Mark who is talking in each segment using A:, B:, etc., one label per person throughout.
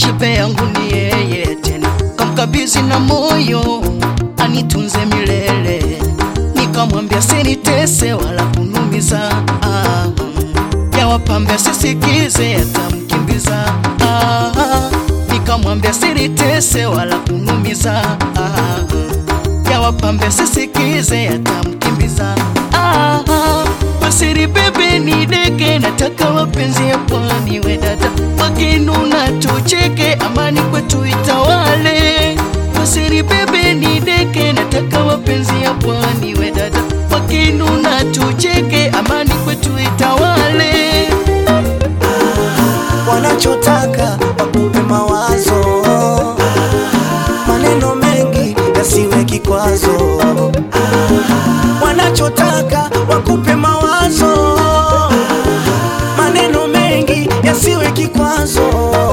A: shibe yangu ni yeye tena, kamkabizi na moyo anitunze milele, nikamwambia sinitese wala kunumiza ah, ya wapambe sisikize yatamkimbiza ah, nikamwambia sinitese wala kunumiza ah, ya wapambe sisikize yatamkimbiza ah, Masiri bebe ni deke, nataka wapenzi ya pwani we dada, wakinuna tucheke, amani kwetu itawale. Masiri bebe ni deke, nataka wapenzi ya pwani we dada, wakinuna tucheke, amani kwetu itawale.
B: wanachotaka wakupe mawazo, maneno mengi yasiwe kikwazo. Wanachotaka wakupe mawazo, maneno mengi yasiwe kikwazo.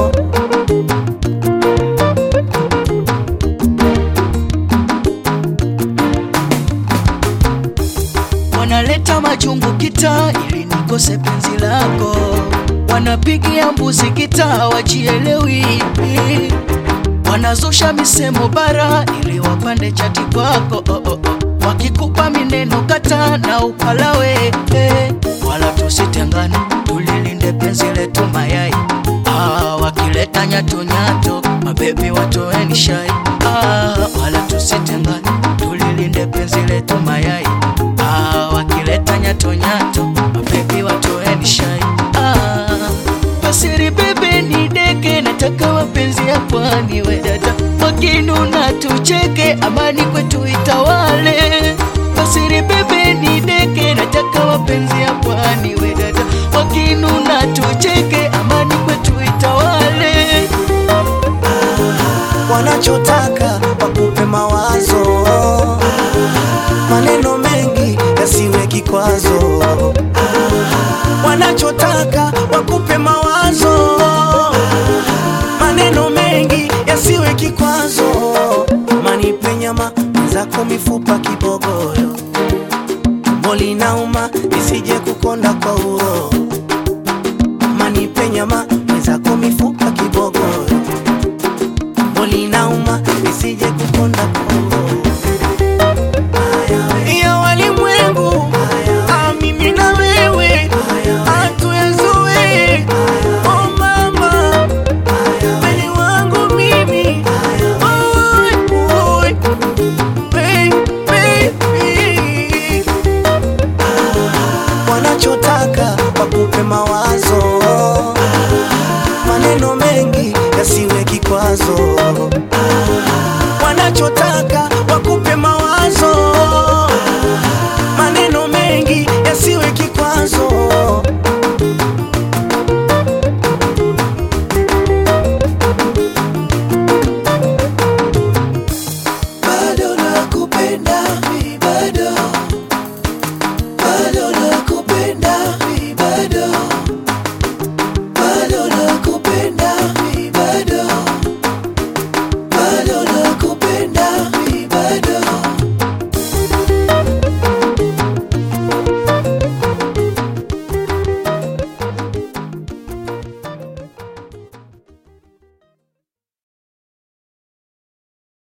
A: wanaleta majungu kita ili nikose penzi lako, wanapigia mbuzi kita wajielewi, wanazusha misemo bara ili wapande chati kwako oh, oh, oh. wakikupa mineno kata na upalawe eh. wala tusitengane, tulilinde penzi letu mayai ah, wakileta nyato nyato mabebi watoeni shai ah, wala tusitengane, tulilinde penzi letu mayai ah, wakileta nyato nyato mabebi watoeni shai ah, pasiri bebe ni deke, nataka wapenzi ya pwani we dada, wakinuna tucheke, amani kwetu itawale. Pasiri bebe ni deke, nataka wapenzi ya pwani we dada, wakinuna tucheke, amani kwetu itawale.
B: wanachotaka wakupe mawazo, maneno mengi yasiwe kikwazo. Wanachotaka wakupe mawazo, maneno mengi yasiwe kikwazo. Manipe nyama zako mifupa kibogoyo, tumbo linauma isije kukonda kwa uro. Manipe nyama zako mifupa kibogoyo tumbo linauma isije kukonda koo. Ya walimwengu ah, mimi na wewe hatuyazoe. Oh mama, kweli wangu mimi Oi, oi, baby. Wanachotaka wakupe mawazo, maneno mengi yasiwe kikwazo. Wanachotaka wakupe mawazo